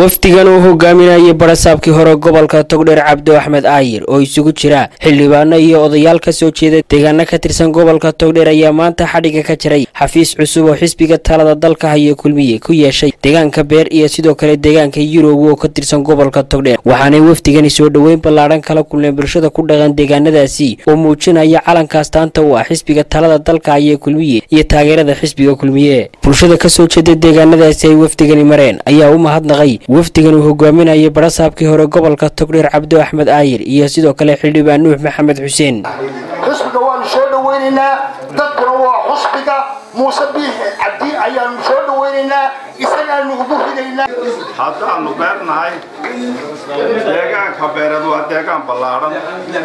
wafdigan uu hogaaminayay barasaabkii hore gobolka togdheer cabdo axmed aayir oo isugu jira xildhibaano iyo odayaal ka soo jeeda deegaano ka tirsan gobolka togdheer ayaa maanta xadhiga ka jiray xafiis cusub oo xisbiga talada dalka haya kulmiye ku yeeshay deegaanka beer iyo sidoo kale deegaanka yurub oo ka tirsan gobolka togdheer waxaanay wafdigani soo dhoweyn ballaadhan kala kulmeen bulshada ku dhaqan deegaanadaasi oo muujinaya calankaas taanta u ah xisbiga talada dalka haya kulmiye iyo taageerada xisbiga kulmiye bulshada kasoo jeeda deegaanadaasi ay wafdigani mareen ayaa u mahadnaqay wafdigan uu hogaaminayay barasaabkii hore gobolka togdheer cabdo axmed aayir iyo sidoo kale xildhibaan nuux maxamed xuseen xusbiga waanu soo dhawaynaynaa dadkuna waa xusbiga muuse biixi cabdi ayaanu soo dhawaynaynaa isagaanu ugu ridaynaa haddaannu beernahay deegaanka beereed waa deegaan ballaadhan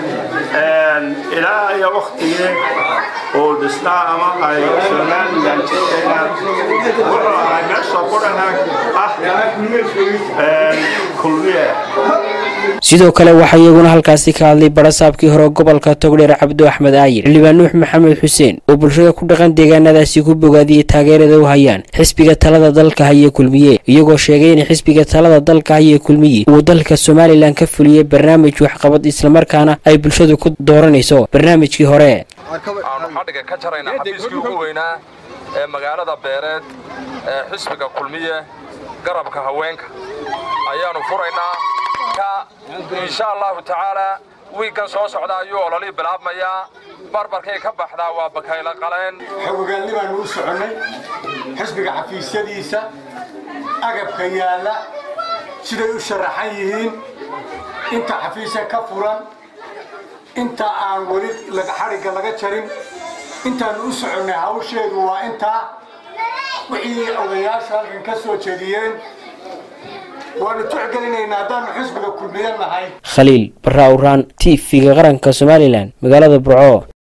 ilaa iyo waktigii oo dhisnaa ama ay somalilan jirtayna wuxuu ahay meesha qudhana ah kulmiye sidoo kale waxaa iyaguna halkaasi ka hadlay barasaabkii hore gobolka togdheer cabdo axmed aayir xildhibaan nuux maxamed xuseen oo bulshada ku dhaqan deegaanadaasi ku bogaadiyey taageerada u hayaan xisbiga talada dalka haya kulmiye iyagoo sheegay in xisbiga talada dalka haya kulmiye uu dalka somalilan ka fuliyey barnaamij waxqabad islamarkaana ay bulshadu ku dooranayso barnaamijkii hore aanu xadhiga ka jaraynaa xafiiskii ugu weynaa ee magaalada beereed ee xisbiga kulmiye garabka haweenka ayaanu furaynaa insha allahu tacaalaa wiiggan soo socda ayuu ololii bilaabmayaa barbarkay ka baxdaa waa bakayla qaleen xogogaalni baanu u soconnay xisbiga xafiisyadiisa agabka yaalla siday u sharaxan yihiin inta xafiisa ka furan inta aan weli xadhigga laga jarin intaannu u soconnay hawsheedu waa intaa wixii odayaasha halkan ka soo jeediyeen waanu tuxgelinaynaa haddaannu xisbiga kulmiye nahay khaliil barra awraan t v-ga qaranka somalilan magaalada burco